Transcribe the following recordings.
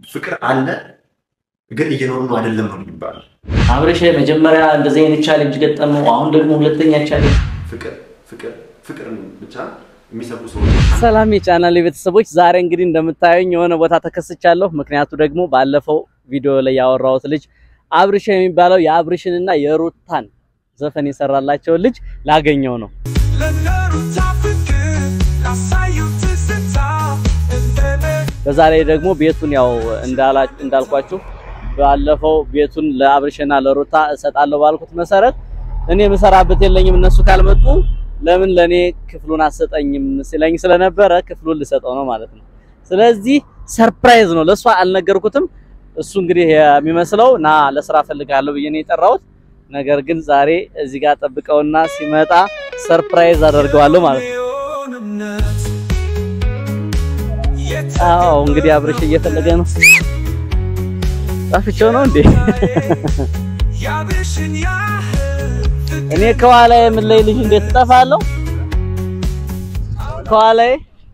ፍቅር አለ ግን እየኖሩ ነው አይደለም ነው የሚባለው። አብረሽ መጀመሪያ እንደዚህ አይነት ቻሌንጅ ገጠመው፣ አሁን ደግሞ ሁለተኛ ቻሌንጅ። ፍቅር ፍቅር ፍቅር ብቻ የሚሰቡ ሰዎች ሰላም የቻናል ቤተሰቦች፣ ዛሬ እንግዲህ እንደምታዩኝ የሆነ ቦታ ተከስቻለሁ። ምክንያቱ ደግሞ ባለፈው ቪዲዮ ላይ ያወራሁት ልጅ አብርሽ የሚባለው የአብርሽንና የሩታን ዘፈን የሰራላቸውን ልጅ ላገኘው ነው። በዛ ላይ ደግሞ ቤቱን ያው እንዳልኳችሁ ባለፈው ቤቱን ለአብርሽና ለሩታ እሰጣለሁ ባልኩት መሰረት እኔ የምሰራበት የለኝም እነሱ ካልመጡ ለምን ለኔ ክፍሉን አሰጠኝም ሲለኝ ስለነበረ ክፍሉን ልሰጠው ነው ማለት ነው። ስለዚህ ሰርፕራይዝ ነው፣ ለሷ አልነገርኩትም። እሱ እንግዲህ የሚመስለው ና ለስራ ፈልጋለሁ ብዬ ነው የጠራሁት። ነገር ግን ዛሬ እዚህ ጋር ጠብቀውና ሲመጣ ሰርፕራይዝ አደርገዋለሁ ማለት ነው። አዎ እንግዲህ አብርሽ እየፈለገ ነው። ጣፍቼው ነው እንዴ? እኔ ከኋላ የምለይ ልጅ እንዴት እጠፋለሁ? ከኋላዬ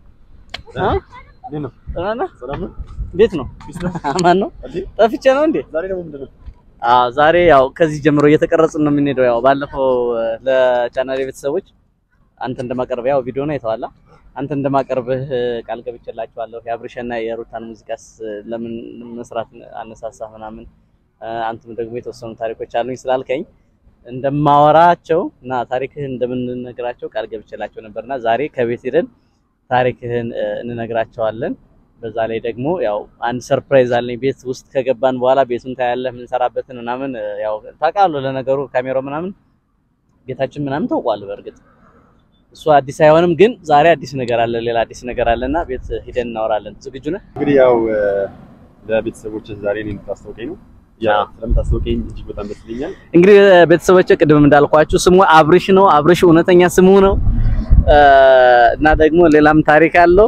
እንዴት ነው? አማን ነው? ጠፍቼ ነው እንዴ? አዎ ዛሬ ያው ከዚህ ጀምሮ እየተቀረጽን ነው የምንሄደው። ያው ባለፈው ለቻናሌ ቤተሰቦች አንተ እንደማቀርብ ያው ቪዲዮ ነው የተዋላ አንተ እንደማቀርብህ ቃል ገብቼላችኋለሁ። የአብርሽና የሩታን ሙዚቃስ ለምን መስራት አነሳሳ ምናምን አንተም ደግሞ የተወሰኑ ታሪኮች አሉኝ ስላልከኝ እንደማወራቸው እና ታሪክህን እንደምንነግራቸው ቃል ገብቼላቸው ነበርና ዛሬ ከቤት ሄደን ታሪክህን እንነግራቸዋለን። በዛ ላይ ደግሞ ያው አንድ ሰርፕራይዝ አለኝ። ቤት ውስጥ ከገባን በኋላ ቤቱን ታያለህ፣ የምንሰራበትን ምናምን ያው ታውቃለህ። ለነገሩ ካሜራው ምናምን ቤታችን ምናምን ታውቋል። በእርግጥ እሱ አዲስ አይሆንም፣ ግን ዛሬ አዲስ ነገር አለ፣ ሌላ አዲስ ነገር አለና ቤት ሂደን እናወራለን። ዝግጁ ነህ? እንግዲህ ያው ለቤተሰቦች ዛሬ እኔን የምታስታውቀኝ ነው። ያ ስለምታስታውቀኝ እጅግ በጣም ደስ ይለኛል። እንግዲህ ቤተሰቦች ቅድም እንዳልኳችሁ ስሙ አብርሽ ነው። አብርሽ እውነተኛ ስሙ ነው እና ደግሞ ሌላም ታሪክ አለው።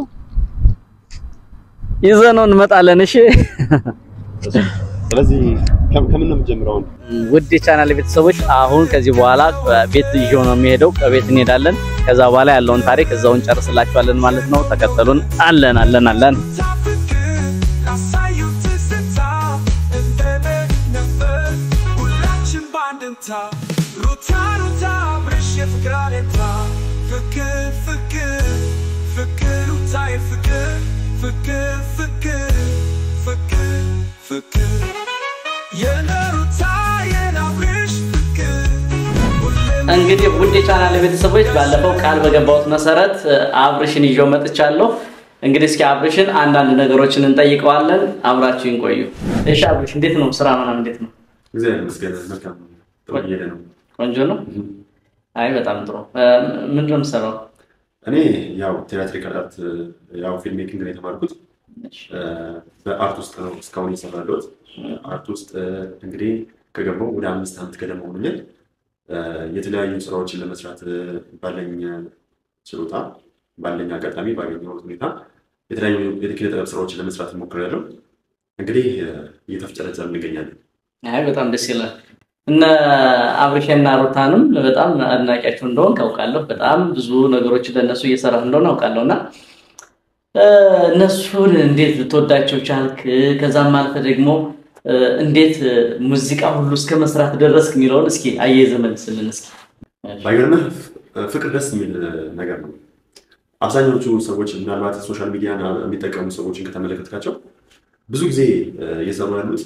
ይዘነው እንመጣለን። እሺ ስለዚህ ከምን ነው የምጀምረው? ውድ የቻናል ቤተሰቦች አሁን ከዚህ በኋላ ቤት ይዤው ነው የሚሄደው። ከቤት እንሄዳለን። ከዛ በኋላ ያለውን ታሪክ እዛው እንጨርስላችኋለን ማለት ነው። ተከተሉን። አለን አለን አለን እንግዲህ ውድ የቻናል ቤተሰቦች ባለፈው ቃል በገባሁት መሰረት አብርሽን ይዤው መጥቻለሁ። እንግዲህ እስኪ አብርሽን አንዳንድ ነገሮችን እንጠይቀዋለን። አብራችሁን ቆዩ። እሺ አብርሽ እንዴት ነው ስራ ምናምን እንዴት ነው? እግዚአብሔር ይመስገን መልካም ነው። ጥሩ እየሄደ ነው። ቆንጆ ነው። አይ በጣም ጥሩ። ምንድን ነው የምትሰራው? እኔ ያው ቲያትሪካል አርት ያው ፊልም ሜኪንግ ነው የተማርኩት። በአርት ውስጥ ነው እስካሁን የሰራለሁት። አርት ውስጥ እንግዲህ ከገባሁ ወደ አምስት ዓመት ገደማ ሆኖኛል። የተለያዩ ስራዎችን ለመስራት ባለኝ ችሎታ ባለኝ አጋጣሚ ባገኘሁት ሁኔታ የተለያዩ የኪነ ጥበብ ስራዎችን ለመስራት ሞክሬያለሁ። እንግዲህ እየተፍጨረጨር እንገኛለን። አይ በጣም ደስ ይላል። እነ አብርሽና ሩታንም በጣም አድናቂያቸው እንደሆን ካውቃለሁ። በጣም ብዙ ነገሮችን ለእነሱ እየሰራ እንደሆን አውቃለሁ እና እነሱን እንዴት ልትወዳቸው ቻልክ? ከዛም አልፈ ደግሞ እንዴት ሙዚቃ ሁሉ እስከ መስራት ደረስክ የሚለውን እስኪ አያይዘህ መልስልን። እስኪ ባይገርምህ ፍቅር ደስ የሚል ነገር ነው። አብዛኞቹ ሰዎች ምናልባት ሶሻል ሚዲያ የሚጠቀሙ ሰዎችን ከተመለከትካቸው ብዙ ጊዜ እየሰሩ ያሉት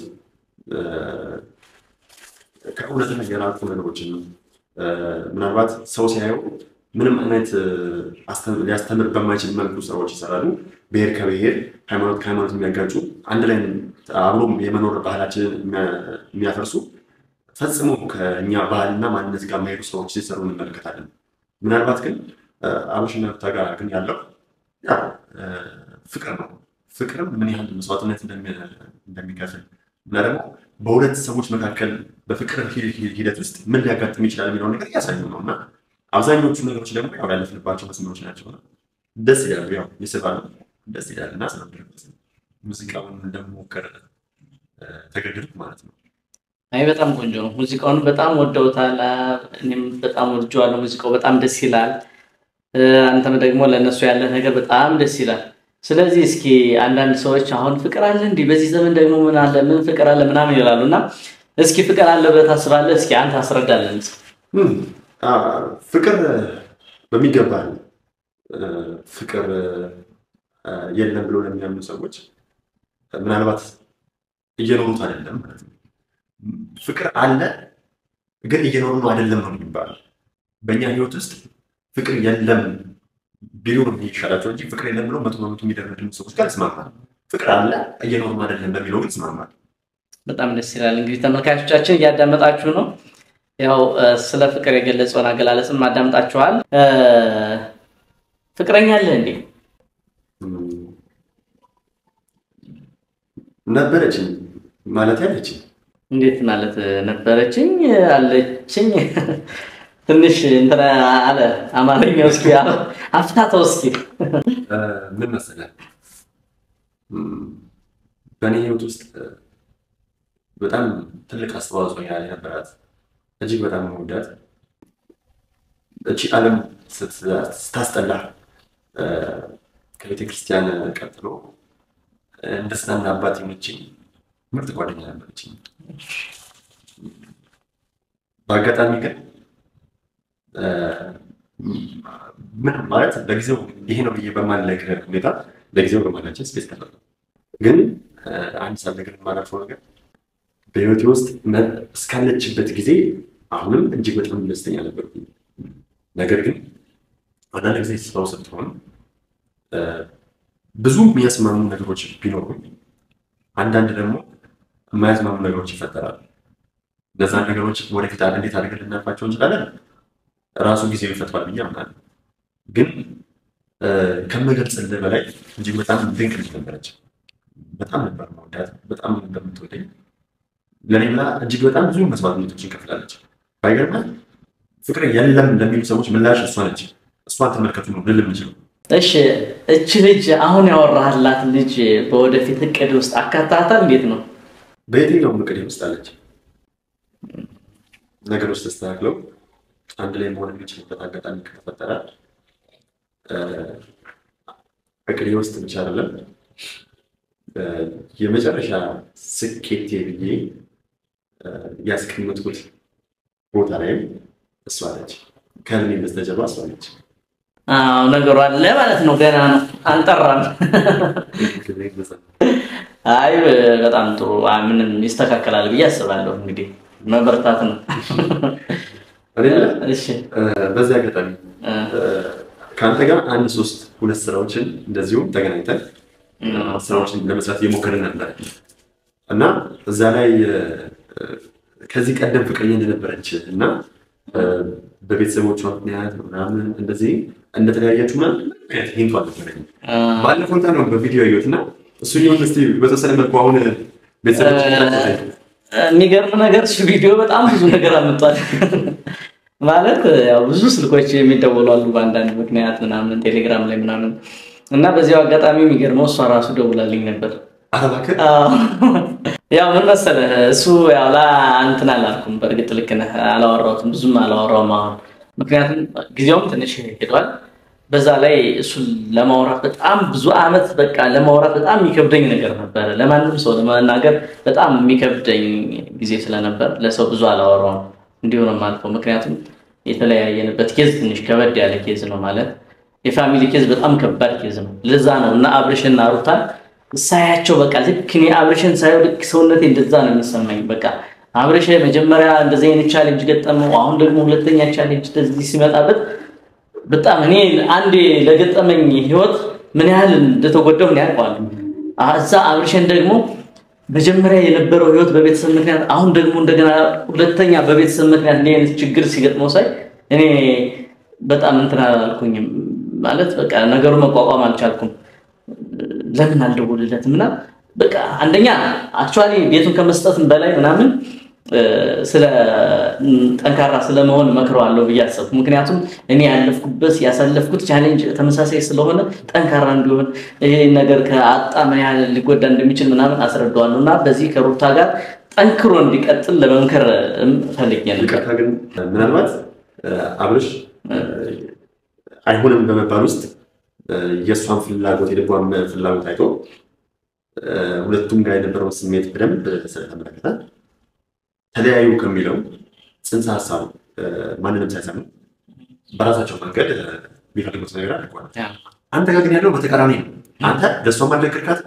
ከእውነት የራቁ ነገሮችን ምናልባት ሰው ሲያየው ምንም አይነት ሊያስተምር በማይችል መልኩ ስራዎች ይሰራሉ። ብሔር ከብሔር ሃይማኖት ከሃይማኖት የሚያጋጩ አንድ ላይ አብሮ የመኖር ባህላችንን የሚያፈርሱ ፈጽሞ ከእኛ ባህልና ማንነት ጋር የማይሄዱ ስራዎች ሲሰሩ እንመለከታለን። ምናልባት ግን አብርሽና ሩታ ጋር ግን ያለው ያው ፍቅር ነው። ፍቅርም ምን ያህል መስዋዕትነት እንደሚከፍል እና ደግሞ በሁለት ሰዎች መካከል በፍቅር ሂደት ውስጥ ምን ሊያጋጥም ይችላል የሚለውን ነገር እያሳዩ ነው እና አብዛኞቹ ነገሮች ደግሞ ያው ያለፍንባቸው መስመሮች ናቸው። ደስ ይላሉ፣ ያው ይስባሉ፣ ደስ ይላል እና ስለምድረስ ሙዚቃውን እንደሞከር ተገደድኩ ማለት ነው። አይ በጣም ቆንጆ ነው። ሙዚቃውን በጣም ወደውታል። እኔም በጣም ወድጀዋለሁ። ሙዚቃው በጣም ደስ ይላል። አንተም ደግሞ ለእነሱ ያለ ነገር በጣም ደስ ይላል። ስለዚህ እስኪ አንዳንድ ሰዎች አሁን ፍቅር አለ እንዲህ በዚህ ዘመን ደግሞ ምን አለ ምን ፍቅር አለ ምናምን ይላሉ እና እስኪ ፍቅር አለ ብለህ ታስባለህ? እስኪ አንተ አስረዳለን። እም፣ አ፣ ፍቅር በሚገባ አለ። እ፣ ፍቅር እ፣ የለም ብሎ ለሚያምኑ ሰዎች ምናልባት እየኖሩት አይደለም ማለት ነው። ፍቅር አለ ግን እየኖሩ ነው አይደለም ነው የሚባለው። በእኛ ህይወት ውስጥ ፍቅር የለም ቢሉ ነው የሚሻላቸው እንጂ ፍቅር የለም ብሎ መቶ በመቶ የሚደረድሙ ሰዎች ጋር ይስማማል። ፍቅር አለ እየኖሩ ነው አይደለም በሚለው ግን ይስማማል። በጣም ደስ ይላል። እንግዲህ ተመልካቾቻችን እያዳመጣችሁ ነው። ያው እ፣ ስለ ፍቅር የገለጸውን አገላለጽም አዳምጣችኋል። እ፣ ፍቅረኛ አለህ እንዴ? ነበረችኝ ማለት ያለችኝ እንዴት ማለት ነበረችኝ አለችኝ? ትንሽ እንትን አለ አማርኛው። እስኪ አፍታተው እስኪ። እ፣ ምን መሰለህ እም፣ በእኔ ህይወት ውስጥ እ፣ በጣም ትልቅ አስተዋጽኦ ያለ ነበራት እጅግ በጣም መወዳት እቺ ዓለም ስት- ስታስጠላ እ፣ ከቤተ ክርስቲያን ቀጥሎ እ፣ እንደ ስናና አባት የሆነችኝ ምርጥ ጓደኛ ነበረችኝ። በአጋጣሚ ግን እ፣ ምን ማለት ለጊዜው ይሄ ነው ብዬ በማልነግርህ ሁኔታ ለጊዜው በማላችን ስፔስ ተፈጠረ። ግን እ፣ አንድ ሳልነግርህ የማላልፈው ነገር በህይወቴ ውስጥ መ- እስካለችበት ጊዜ አሁንም እጅግ በጣም ደስተኛ ነበርኩኝ። ነገር ግን አንዳንድ ጊዜ ሰው ስትሆን እ፣ ብዙ የሚያስማሙ ነገሮች ቢኖሩም አንዳንድ ደግሞ የማያስማሙ ነገሮች ይፈጠራሉ። እነዛን ነገሮች ወደፊት አድ- እንዴት አድርገን ልናልፋቸው እንችላለን? ራሱ ጊዜው ይፈቷል ብዬ አምናለሁ። ግን እ፣ ከምገልጽልህ በላይ እጅግ በጣም ድንቅ ልጅ ነበረች። በጣም ነበር መወዳት፣ በጣም ነበር የምትወደኝ። ለእኔ ብላ እጅግ በጣም ብዙ መስዋዕትነቶችን ከፍላለች። ባይገርምህ ፍቅር የለም ለሚሉ ሰዎች ምላሽ እሷ ነች። እሷን ተመልከቱ ነው ልል የምችለው። እሺ እች ልጅ አሁን ያወራህላት ልጅ በወደፊት እቅድ ውስጥ አካታታል? እንዴት ነው? በየትኛውም እቅዴ ውስጥ አለች። ነገሮች ተስተካክለው አንድ ላይ መሆን የሚችልበት አጋጣሚ ከተፈጠረ እ፣ እቅዴ ውስጥ ብቻ አይደለም እ፣ የመጨረሻ ስኬቴ ብዬ እ፣ ያስቀመጥኩት ቦታ ላይም እሷ አለች። ከህልሜ በስተጀርባ እሷ አለች። አዎ ነገሩ አለ ማለት ነው። ገና ነው አልጠራም። አይ በጣም ጥሩ። አይ ምንም ይስተካከላል ብዬ አስባለሁ። እንግዲህ መበርታት ነው። አይደለ? እሺ እ፣ በዚህ አጋጣሚ እ፣ እ፣ ከአንተ ጋር አንድ ሶስት ሁለት ስራዎችን እንደዚሁም ተገናኝተን እ፣ ስራዎችን ለመስራት እየሞከርን ነበር እና እዛ ላይ እ፣ ከዚህ ቀደም ፍቅረኛ እንደነበረች እና እ፣ በቤተሰቦቿ ምክንያት ምናምን እንደዚህ እንደተለያያችሁ ምናምን ምክንያት ሂንቱ አልነበረኝም። እ፣ ባለፈው እንትን ነው በቪዲዮ ያየሁት እና እሱ ሊሆን እስኪ በተወሰነ መልኩ አሁን ቤተሰቦች የሚገርም ነገር እሱ ቪዲዮ በጣም ብዙ ነገር አመጧል። ማለት ያው ብዙ ስልኮች የሚደወሉ አሉ በአንዳንድ ምክንያት ምናምን ቴሌግራም ላይ ምናምን እና በዚያው አጋጣሚ የሚገርመው እሷ ራሱ ደውላልኝ ነበር። አረባከ አዎ። ያው ምን መሰለህ እሱ ያው ላ እንትን አላልኩም። በእርግጥ ልክ ነህ፣ አላወራሁትም፣ ብዙም አላወራውም አሁን ምክንያቱም ጊዜውም ትንሽ ሄዷል። በዛ ላይ እሱን ለማውራት በጣም ብዙ አመት በቃ ለማውራት በጣም የሚከብደኝ ነገር ነበረ። ለማንም ሰው ለመናገር በጣም የሚከብደኝ ጊዜ ስለነበር ለሰው ብዙ አላወራውም። እንዲሁ ነው የማልፈው። ምክንያቱም የተለያየንበት ኬዝ ትንሽ ከበድ ያለ ኬዝ ነው ማለት የፋሚሊ ኬዝ በጣም ከባድ ኬዝ ነው። ለዛ ነው እና አብርሽና ሩታን ሳያቸው በቃ ልክ እኔ አብርሽን ሳየው ልክ ሰውነቴ እንደዛ ነው የሚሰማኝ። በቃ አብርሽ መጀመሪያ እንደዚህ አይነት ቻሌንጅ ገጠመው፣ አሁን ደግሞ ሁለተኛ ቻሌንጅ እንደዚህ ሲመጣበት በጣም እኔ አንዴ ለገጠመኝ ህይወት ምን ያህል እንደተጎዳው ምን ያውቀዋል። እዛ አብርሽን ደግሞ መጀመሪያ የነበረው ህይወት በቤተሰብ ምክንያት፣ አሁን ደግሞ እንደገና ሁለተኛ በቤተሰብ ምክንያት እንዲህ አይነት ችግር ሲገጥመው ሳይ እኔ በጣም እንትን አላልኩኝም ማለት በቃ ነገሩ መቋቋም አልቻልኩም። ለምን አልደውልለትም እና በቃ አንደኛ አክቹዋሊ ቤቱን ከመስጠትም በላይ ምናምን ስለ ጠንካራ ስለመሆን መክረዋለሁ ብዬ አሰብኩ። ምክንያቱም እኔ ያለፍኩበት ያሳለፍኩት ቻሌንጅ ተመሳሳይ ስለሆነ ጠንካራ እንዲሆን ይሄ ነገር ከአጣ ምን ያህል ሊጎዳ እንደሚችል ምናምን አስረዳዋለሁ እና በዚህ ከሩታ ጋር ጠንክሮ እንዲቀጥል ለመምከር ፈልጌ ነበር። ይቅርታ ግን ምናልባት አብርሽ አይሆንም በመባል ውስጥ የእሷን ፍላጎት የልቧን ፍላጎት አይቶ ሁለቱም ጋር የነበረውን ስሜት በደንብ ስለተመለከተ ተለያዩ ከሚለው ጽንሰ ሀሳብ ማንንም ሳይሰሙ በራሳቸው መንገድ የሚፈልጉት ነገር አድርጓል። አንተ ጋር ግን ያለው በተቃራኒ ነው። አንተ ለእሷም አልነገርካት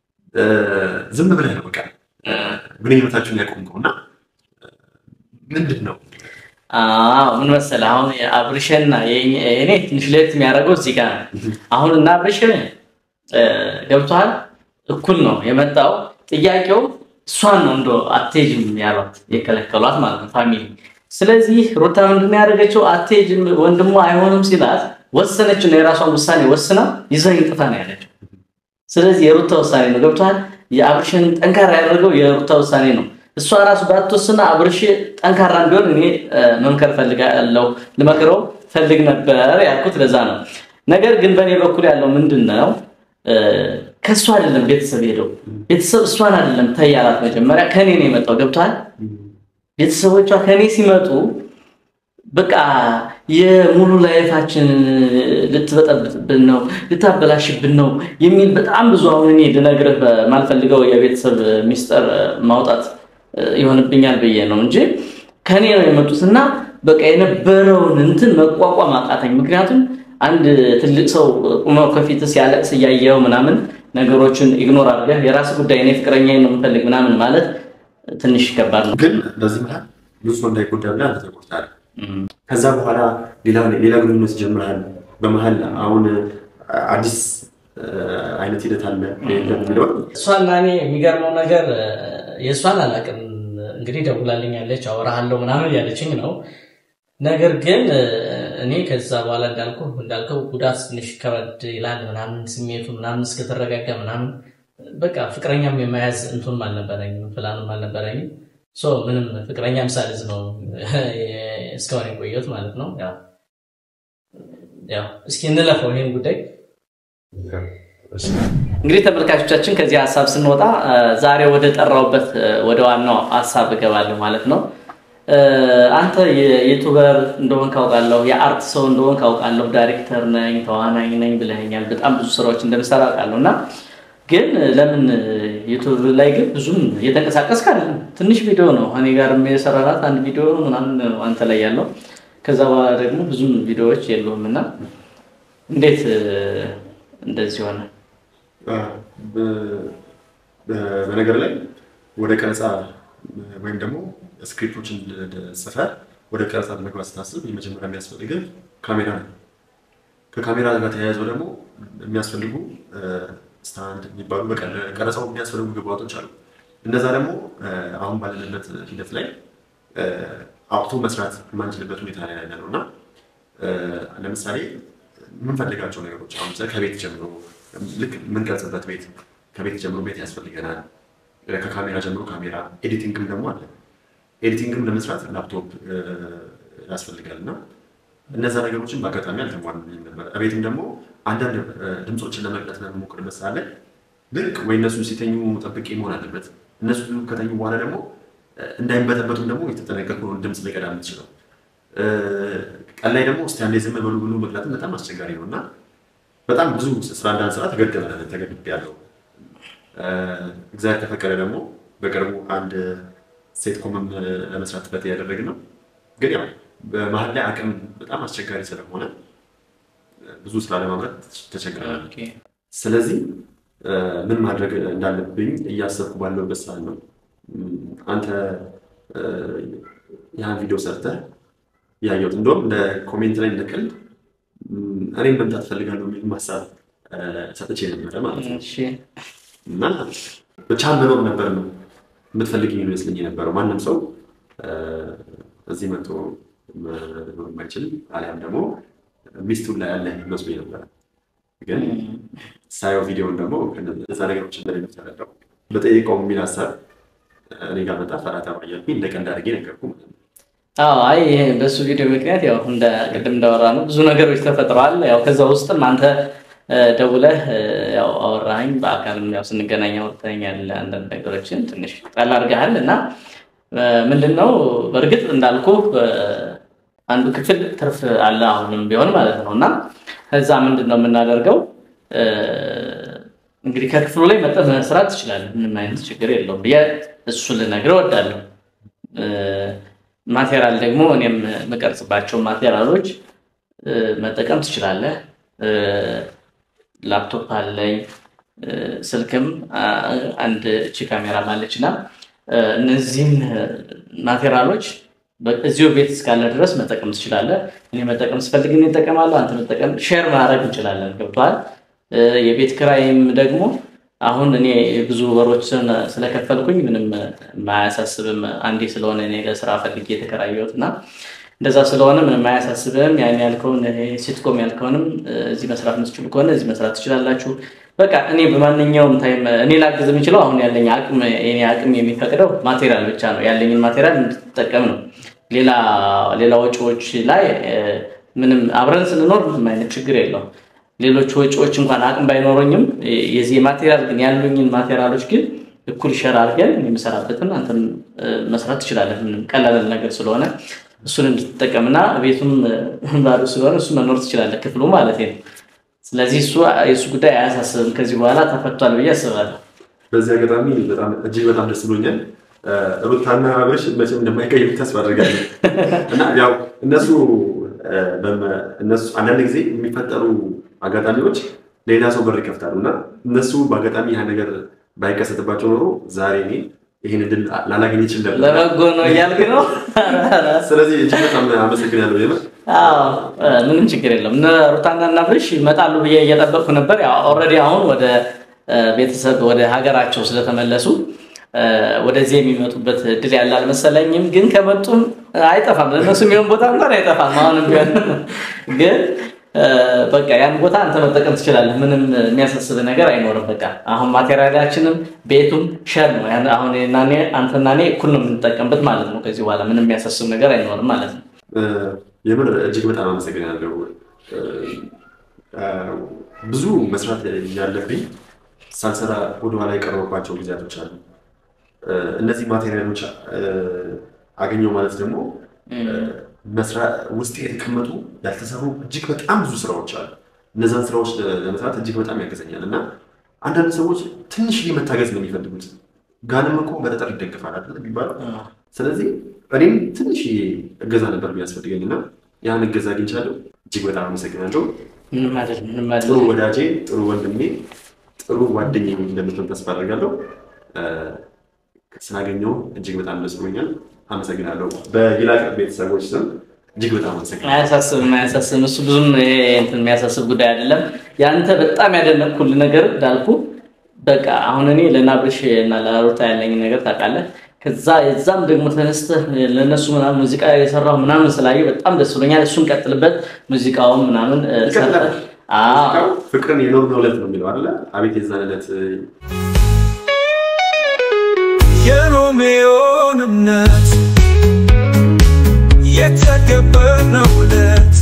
ዝም ብለህ ነው በቃ ግንኙነታችሁን ያቆምከው እና ምንድን ነው ምን መሰለህ አሁን አብርሽና እኔ ትንሽ ለየት የሚያደርገው እዚህ ጋር ነው። አሁን እና አብርሽ ገብቶሃል፣ እኩል ነው የመጣው ጥያቄው እሷን ነው እንደ አትሄጂም ያሏት የከለከሏት ማለት ነው ፋሚሊ። ስለዚህ ሩታ ምንድን ያደረገችው አትሄጂም ወንድሟ አይሆንም ሲላት ወሰነች ነው የራሷን ውሳኔ ወስና ይዘኝ ጥፋ ነው ያለችው። ስለዚህ የሩታ ውሳኔ ነው ገብቶሃል። የአብርሽን ጠንካራ ያደረገው የሩታ ውሳኔ ነው። እሷ ራሱ ባትወስና አብርሽ ጠንካራ እንዲሆን እኔ መምከር ፈልጋለሁ፣ ልመክረው ፈልግ ነበር ያልኩት ለዛ ነው። ነገር ግን በእኔ በኩል ያለው ምንድን ነው ከእሷ አይደለም ቤተሰብ ሄደው ቤተሰብ እሷን አይደለም ተያላት መጀመሪያ ከኔ ነው የመጣው ገብቷል። ቤተሰቦቿ ከኔ ሲመጡ በቃ የሙሉ ላይፋችን ልትበጠብጥብን ነው ልታበላሽብን ነው የሚል በጣም ብዙ አሁን እኔ ልነግርህ በማልፈልገው የቤተሰብ ሚስጥር ማውጣት ይሆንብኛል ብዬ ነው እንጂ ከኔ ነው የመጡት እና በቃ የነበረውን እንትን መቋቋም አቃተኝ። ምክንያቱም አንድ ትልቅ ሰው ቁመው ከፊት ሲያለቅስ እያየው ምናምን ነገሮችን ኢግኖር አድርገህ የራስ ጉዳይ እኔ ፍቅረኛ ነው የምፈልግ ምናምን ማለት ትንሽ ከባድ ነው። ግን በዚህ መሀል ብዙ ሰው እንዳይጎዳ ብለህ አንተ ተጎድተሃል። ከዛ በኋላ ሌላ ግንኙነት ጀምረሃል። በመሀል አሁን አዲስ አይነት ሂደት አለ የሚለው እሷና እኔ የሚገርመው ነገር የእሷን አላውቅም። እንግዲህ ደውላልኛለች፣ አወራሃለሁ ምናምን ያለችኝ ነው። ነገር ግን እኔ ከዛ በኋላ እንዳልኩ እንዳልከው ጉዳት ትንሽ ከበድ ይላል ምናምን ስሜቱ ምናምን እስከተረጋጋ ምናምን በቃ ፍቅረኛም የመያዝ እንቱንም አልነበረኝም ፕላንም አልነበረኝም። ምንም ፍቅረኛ ምሳልዝ ነው እስካሁን የቆየሁት ማለት ነው። ያው እስኪ እንለፈው ይህን ጉዳይ እንግዲህ ተመልካቾቻችን ከዚህ ሀሳብ ስንወጣ ዛሬ ወደ ጠራውበት ወደ ዋናው ሀሳብ እገባለሁ ማለት ነው። አንተ የዩቱበር እንደሆን ካውቃለሁ፣ የአርት ሰው እንደሆን ካውቃለሁ፣ ዳይሬክተር ነኝ፣ ተዋናኝ ነኝ ብለኸኛል። በጣም ብዙ ስራዎች እንደምሰራ አውቃለሁ እና ግን ለምን ዩቱብ ላይ ግን ብዙም እየተንቀሳቀስክ አይደለም። ትንሽ ቪዲዮ ነው እኔ ጋር የሰራራት አንድ ቪዲዮ ምናምን ነው አንተ ላይ ያለው። ከዛ በኋላ ደግሞ ብዙም ቪዲዮዎች የለውም እና እንዴት እንደዚህ ሆነ? በነገር ላይ ወደ ቀረጻ ወይም ደግሞ ስክሪፕቶችን ጽፈህ ወደ ቀረጻ ለመግባት ስታስብ የመጀመሪያ የሚያስፈልግህ ካሜራ ነው። ከካሜራ ጋር ተያይዘው ደግሞ የሚያስፈልጉ ስታንድ የሚባሉ ቀረጻው የሚያስፈልጉ ግብአቶች አሉ። እነዛ ደግሞ አሁን ባለንበት ሂደት ላይ አውጥቶ መስራት የማንችልበት ሁኔታ ላይ ያለ ነው እና ለምሳሌ የምንፈልጋቸው ነገሮች አሁን ከቤት ጀምሮ ልክ የምንቀርጽበት ቤት ከቤት ጀምሮ ቤት ያስፈልገናል። ከካሜራ ጀምሮ ካሜራ፣ ኤዲቲንግም ደግሞ አለ። ኤዲቲንግም ለመስራት ላፕቶፕ ያስፈልጋል እና እነዛ ነገሮችን በአጋጣሚ አልተሟሉልኝም ነበር። እቤትም ደግሞ አንዳንድ ድምፆችን ለመቅረጽ በምሞክርበት ሰዓት ላይ ልክ ወይ እነሱ ሲተኙ ጠብቄ መሆን አለበት። እነሱ ከተኙ በኋላ ደግሞ እንዳይበጠበቱም ደግሞ የተጠነቀቁ ድምፅ ሊቀዳ የምትችለው ቀን ላይ ደግሞ እስቲ አንዴ ዝም በሉ ብሎ መቅላትም በጣም አስቸጋሪ ነው እና በጣም ብዙ ስራ እንዳንሰራ ተገደበ ተገድብ ያለው እግዚአብሔር ከፈቀደ ደግሞ በቅርቡ አንድ ሴት ኮመም ለመስራት ጥረት እያደረግን ነው። ግን ያው በመሀል ላይ አቅም በጣም አስቸጋሪ ስለሆነ ብዙ ስራ ለማምረት ተቸግረናል። ስለዚህ ምን ማድረግ እንዳለብኝ እያሰብኩ ባለበት ሰዓት ነው አንተ ያን ቪዲዮ ሰርተህ ያየሁት። እንደውም ለኮሜንት ላይ እንደ ቀልድ እኔም መምጣት ፈልጋለሁ የሚል ሀሳብ ሰጥቼ ነበረ ማለት ነው። እና ብቻ መኖር ነበር ነው የምትፈልግ ይመስለኝ የነበረው። ማንም ሰው እዚህ መጥቶ መኖር የማይችል አሊያም ደግሞ ሚስቱን ላይ ያለ መስሎኝ ነበረ። ግን ሳየው ቪዲዮን ደግሞ እዛ ነገሮች እንደሌሎች ተረዳው። በጠየቀው የሚል ሀሳብ እኔ ጋር መጣ። ፈራታ ባያልኩኝ እንደ ቀልድ አድርጌ ነገርኩ ማለት ነው። አዎ አይ ይሄ በሱ ቪዲዮ ምክንያት ያው እንደ ቅድም እንዳወራ ነው ብዙ ነገሮች ተፈጥረዋል። ያው ከዛ ውስጥም አንተ ደውለህ ያው አወራኸኝ፣ በአካልም ያው ስንገናኝ አውርተኸኛል። አንዳንድ ነገሮችን ትንሽ ጣል አድርገሃል እና ምንድን ነው በእርግጥ እንዳልኩ አንዱ ክፍል ትርፍ አለ አሁንም ቢሆን ማለት ነው እና ከዛ ምንድን ነው የምናደርገው እ፣ እንግዲህ ከክፍሉ ላይ መጠን መስራት ትችላለህ። ምንም አይነት ችግር የለውም ብዬ እሱ ልነግርህ እወዳለሁ። እ፣ ማቴሪያል ደግሞ እኔም የምቀርጽባቸው ማቴሪያሎች እ፣ መጠቀም ትችላለህ። እ፣ ላፕቶፕ አለኝ እ፣ ስልክም አ- አንድ እቺ ካሜራ ማለች እና እ፣ እነዚህን ማቴሪያሎች በ- እዚሁ ቤት እስካለ ድረስ መጠቀም ትችላለህ። እኔ መጠቀም ስፈልግ እኔ እጠቀማለሁ፣ አንተ መጠቀም ሼር ማድረግ እንችላለን። ገብቶሃል? እ፣ የቤት ክራይም ደግሞ አሁን እኔ ብዙ ወሮችን ስለከፈልኩኝ ምንም የማያሳስብም አንዴ ስለሆነ እኔ ለስራ ፈልጌ የተከራየሁት እና እንደዛ ስለሆነ ምንም አያሳስብም። ያን ያልከውን ይሄ ሲትኮም ያልከውንም እ፣ እዚህ መስራት የምትችሉ ከሆነ እዚህ መስራት ትችላላችሁ። በቃ እኔ በማንኛውም ታይም እኔ ላግዝ የምችለው አሁን ያለኝ አቅም የኔ አቅም የሚፈቅደው ማቴሪያል ብቻ ነው። ያለኝን ማቴሪያል እንድትጠቀም ነው። ሌላ ሌላ ወጪዎች ላይ እ፣ ምንም አብረን ስንኖር ምንም አይነት ችግር የለውም። ሌሎች ወጪዎች እንኳን አቅም ባይኖረኝም እ፣ የዚህ ማቴሪያል ግን ያሉኝን ማቴሪያሎች ግን እኩል ሸር አድርገን እኔ የምሰራበትን አንተም እ፣ መስራት ትችላለህ። ምንም ቀላል ነገር ስለሆነ እሱን እንድትጠቀምና ቤቱም እ፣ ባዶ ስለሆነ እሱ መኖር ትችላለህ፣ ክፍሉ ማለት ነው። ስለዚህ እሱ የእሱ ጉዳይ አያሳስብም። ከዚህ በኋላ ተፈቷል ብዬ አስባለሁ። በዚህ አጋጣሚ በጣም እጅግ በጣም ደስ ብሎኛል። እ፣ ሩታና አብርሽ መቼም እንደማይቀይሩ ተስፋ አድርጋለሁ እና ያው እነሱ እ፣ በመ- እነሱ አንዳንድ ጊዜ የሚፈጠሩ አጋጣሚዎች ሌላ ሰው በር ይከፍታሉ እና እነሱ በአጋጣሚ ያ ነገር ባይከሰትባቸው ኖሮ ዛሬ እኔ ይህን እድል ላላገኝ ይችል ነበር። ለበጎ ነው እያልክ ነው? ስለዚህ እጅግ በጣም አመሰግናለሁ። የምር አዎ እ፣ ምንም ችግር የለም። እነ ሩታና እና አብርሽ ይመጣሉ ብዬ እየጠበቅኩ ነበር። ያው ኦልሬዲ አሁን ወደ እ፣ ቤተሰብ ወደ ሀገራቸው ስለተመለሱ እ፣ ወደዚህ የሚመጡበት እድል ያለ አልመሰለኝም። ግን ከመጡም አይጠፋም፣ ለእነሱ የሚሆን ቦታ እንኳን አይጠፋም። አሁንም ቢሆን ግን እ፣ በቃ ያን ቦታ አንተ መጠቀም ትችላለህ። ምንም የሚያሳስብ ነገር አይኖርም። በቃ አሁን ማቴሪያላችንም ቤቱም ሸር ነው። ያን አሁን እኔና እኔ አንተና እኔ እኩል ነው የምንጠቀምበት ማለት ነው። ከዚህ በኋላ ምንም የሚያሳስብ ነገር አይኖርም ማለት ነው። እ፣ የምር እጅግ በጣም አመሰግናለሁ። እ፣ እ፣ ብዙ መስራት ያለብኝ ሳልሰራ ወደኋላ የቀረበባቸው ጊዜያቶች አሉ። እ፣ እነዚህ ማቴሪያሎች እ፣ አገኘው ማለት ደግሞ መስራ- ውስጤ የተቀመጡ ያልተሰሩ እጅግ በጣም ብዙ ስራዎች አሉ። እነዛን ስራዎች ለመስራት እጅግ በጣም ያገዘኛል እና አንዳንድ ሰዎች ትንሽዬ መታገዝ ነው የሚፈልጉት። ጋንም እኮ በጠጠር ይደገፋል አይደል የሚባለው። ስለዚህ እኔም ትንሽዬ እገዛ ነበር የሚያስፈልገኝ እና ያን እገዛ አግኝቻለሁ። እጅግ በጣም አመሰግናለሁ። ምንም አይደለም፣ ምንም ጥሩ አይደለም። ወዳጄ፣ ጥሩ ወንድሜ፣ ጥሩ ጓደኛዬ እንደምትሆን ተስፋ አደርጋለሁ። እ፣ ስላገኘሁ እጅግ በጣም ደስ ብሎኛል። አመሰግናለሁ። በይላቅ ቤተሰቦች ስም እጅግ በጣም አመሰግናለሁ። አያሳስብም፣ አያሳስብም። እሱ ብዙም ይሄ እንትን የሚያሳስብ ጉዳይ አይደለም። ያንተ በጣም ያደነቅኩልህ ነገር እንዳልኩ በቃ አሁን እኔ ለናብርሽ እና ለሩታ ያለኝ ነገር ታውቃለህ። ከዛ የዛም ደግሞ ተነስተህ ለእነሱ ምናምን ሙዚቃ የሰራው ምናምን ስላየሁ በጣም ደስ ብሎኛል። እሱን ቀጥልበት፣ ሙዚቃውን ምናምን እ፣ ይቀጥላል። ሰርተህ አዎ ሙዚቃው ፍቅርን የኖርነው ዕለት ነው የሚለው አይደለ? አቤት የዛን ዕለት የሮሜዮን እምነት የተገበርነው ዕለት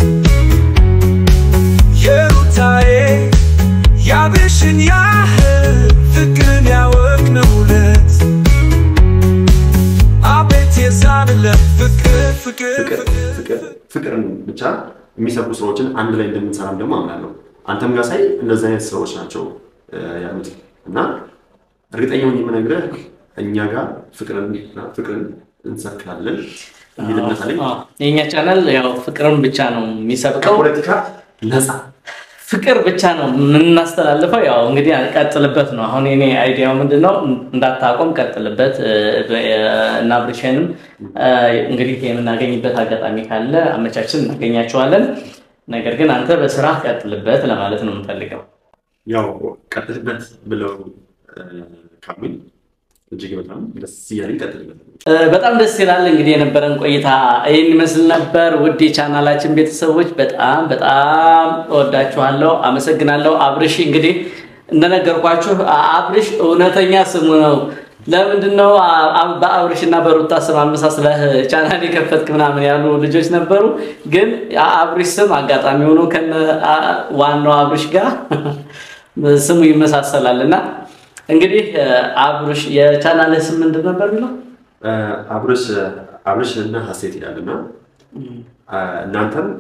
የሩታዬ ያብሽን ያህል ፍቅርን ያወቅነው ዕለት አቤት የዛን ዕለት ፍቅር ፍቅር ፍቅር ፍቅር ፍቅርን ብቻ የሚሰሩ ስራዎችን አንድ ላይ እንደምንሰራም ደግሞ አምናለሁ። አንተም ጋር ሳይ እንደዚህ አይነት ስራዎች ናቸው እ፣ ያሉት እና እርግጠኛ ሆኜ የምነግርህ እኛ ጋር ፍቅርን ፍቅርን እንሰብካለን የሚል እምነት አለኝ። አዎ። የእኛ ቻናል ያው ፍቅርን ብቻ ነው የሚሰብከው ከፖለቲካ ነፃ ፍቅር ብቻ ነው የምናስተላልፈው። ያው እንግዲህ ቀጥልበት ነው። አሁን የኔ አይዲያው ምንድን ነው? እንዳታቆም ቀጥልበት እ፣ እ፣ እና ብርሽንም እ፣ እንግዲህ የምናገኝበት አጋጣሚ ካለ አመቻችን እናገኛቸዋለን። ነገር ግን አንተ በስራ ቀጥልበት ለማለት ነው የምፈልገው። ያው ቀጥልበት ብለው እ፣ ካሉኝ እጅግ በጣም ደስ እያለኝ ቀጥልበት። እ፣ በጣም ደስ ይላል። እንግዲህ የነበረን ቆይታ ይህን ይመስል ነበር። ውድ የቻናላችን ቤተሰቦች በጣም በጣም እወዳችኋለሁ፣ አመሰግናለሁ። አብርሽ እንግዲህ እንደነገርኳችሁ አብርሽ እውነተኛ ስሙ ነው። ለምንድን ነው አ- አ- በአብርሽ እና በሩታ ስም አመሳስለህ ቻናል የከፈትክ ምናምን ያሉ ልጆች ነበሩ። ግን የአብርሽ ስም አጋጣሚ ሆኖ ከነ አ- ዋናው አብርሽ ጋር ስሙ ይመሳሰላል እና እንግዲህ እ፣ አብርሽ የቻናልህ ስም ምንድን ነበር የሚለው? እ፣ አብርሽ አብርሽ እና ሀሴት ይላል እና እ፣ እናንተም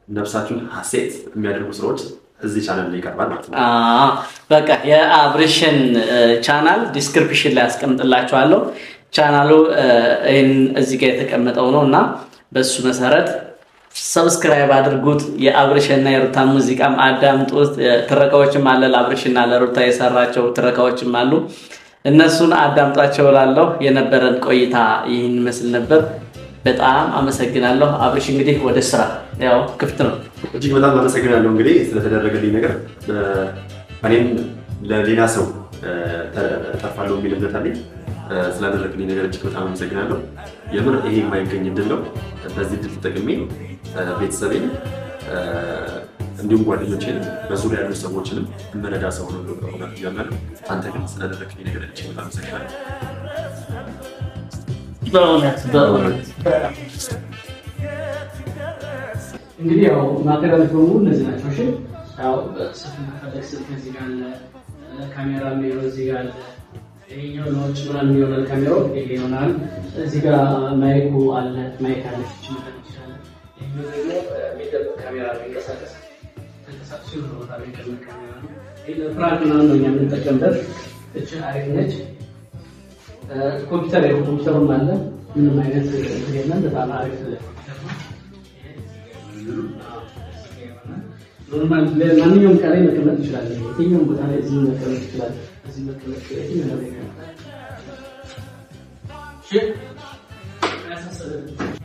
ነፍሳችሁን ሀሴት የሚያደርጉ ስራዎች እዚህ ቻናል ላይ ይቀርባል ማለት ነው። አዎ፣ በቃ የአብርሽን ቻናል ዲስክሪፕሽን ላይ አስቀምጥላችኋለሁ። ቻናሉ እ፣ ይህን እዚህ ጋር የተቀመጠው ነው እና በሱ መሰረት ሰብስክራይብ አድርጉት። የአብርሽና የሩታ ሙዚቃም አዳምጡት። እ፣ ትረካዎችም አለ ለአብርሽና ለሩታ የሰራቸው ትረካዎችም አሉ። እነሱን አዳምጧቸው እላለሁ። የነበረን ቆይታ ይህን ይመስል ነበር። በጣም አመሰግናለሁ። አብርሽ እንግዲህ ወደ ስራ ያው ክፍት ነው። እጅግ በጣም አመሰግናለሁ እንግዲህ ስለተደረገልኝ ነገር እ፣ እኔም ለሌላ ሰው እ፣ ተርፋለሁ የሚል እምነት አለኝ። እ፣ ስላደረግልኝ ነገር እጅግ በጣም አመሰግናለሁ። የምር ይሄ የማይገኝ እድል ነው። በዚህ እድል ተጠቅሜ እ፣ ቤተሰቤን እ፣ እንዲሁም ጓደኞችን በዙሪያ ያሉ ሰዎችንም እመረዳ ሰው ነው እውነት እያምናለሁ። አንተ ግን ስላደረግልኝ ነገር እጅግ በጣም አመሰግናለሁ። በእውነት በእውነት እንግዲህ ያው ማቴሪያሎች በሙሉ እነዚህ ናቸው። እሺ ያው ስልክ መፈለግ ስልክ እዚህ ጋር አለ፣ ካሜራ የሚሆነው እዚህ ጋር አለ። ይሄኛው ለውጭ ምናምን ይሆናል ካሜራው ይሄ ይሆናል። እዚህ ጋር ማይኩ አለ፣ ማይክ አለች እቺ መፈለግ ይችላል። ይሄኛው ደግሞ የሚደብቅ ካሜራ ነው፣ የሚንቀሳቀስ ተንቀሳቅሶ የሆነ ቦታ ላይ የሚቀመጥ ካሜራ ነው። ይሄ ለፍራንክ ምናምን ነው እኛ የምንጠቀምበት። እቺ አሪፍ ነች። ኮምፒውተር ያው ኮምፒውተሩም አለ። ምንም አይነት እንትን የለም። በጣም አሪፍ ኮምፒውተር ነው። ኖርማል ማንኛውም እቃ ላይ መቀመጥ ይችላል። የትኛውም ቦታ ላይ እዚህ መቀመጥ ይችላል። እዚህ መቀመጥ የትኛው ላይ ይቀመጣል። እሺ አያሳስብም።